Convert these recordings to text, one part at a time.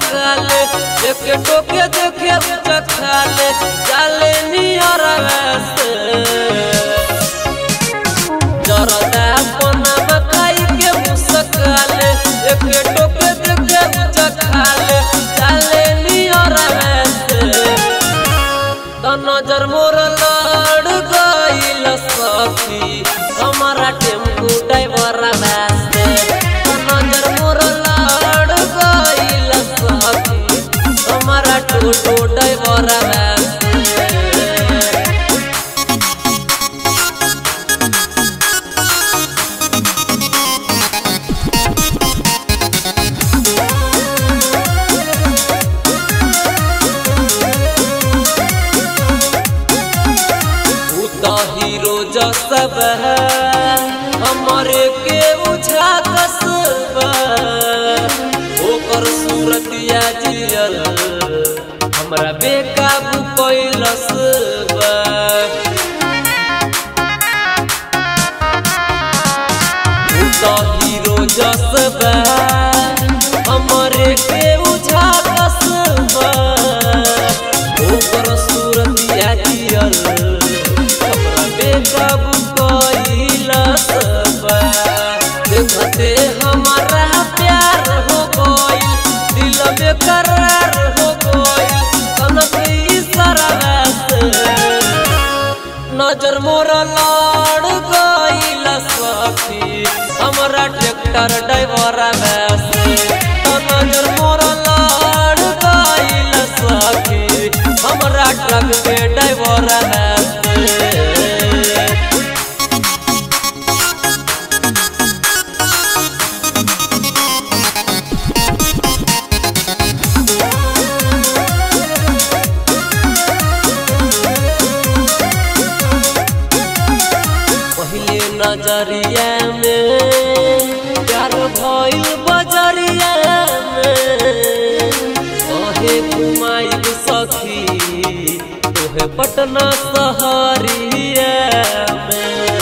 मुस्काले एक टोके देखे चखाले चाले नियर वैसे जरदा पनम खाई के मुस्काले एक टोके देखे चखाले चाले नियर वैसे त नजर मोर लड़ गइल सखी हमारा टेम्पू ड्राइवर वास्ते त नजर मोर लड़ गइल सखी हमारा टोटो ड्राइवर वास्ते उ त हीरो जसब है हमरे के उझा कसब ओकर सूरतिया जियल हमरा बेकाबू कैलस बा उ त हीरो जसब हमरे के उझा कसब ओकर सूरतिया जियल हमरा बेकाबू कैलस बा देखते हमारा प्यार हो गइल दिल में करार हो गइल कनक इशारा से नजर मोर लड़ गइल सखी हमरा ट्रैक्टर ड्राइवर वैसे नजर मोर लड़ गइल सखी हमरा ट्रक के ड्राइवर वैसे पहले नजरिया में प्यार भइल बजरिया में कहे घुमाइब सखी तोहे पटना शहरिया में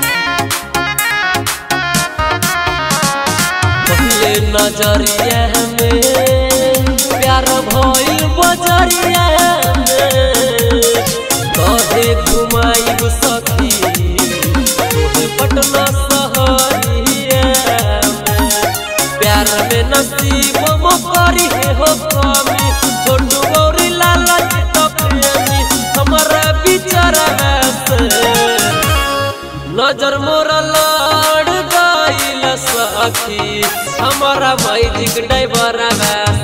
पहले नजरिया में प्यार भइल बजरिया में कहे घुमाइब सखी तोहे पटना शहरिया में प्यार में नसीब मकरी हो कमी छोटू गौरी लाला जी तो प्रेमी हमारा बिचारा से नजर मोर लड़ गइल सखी हमारा मैजिक ड्राइवर वैसे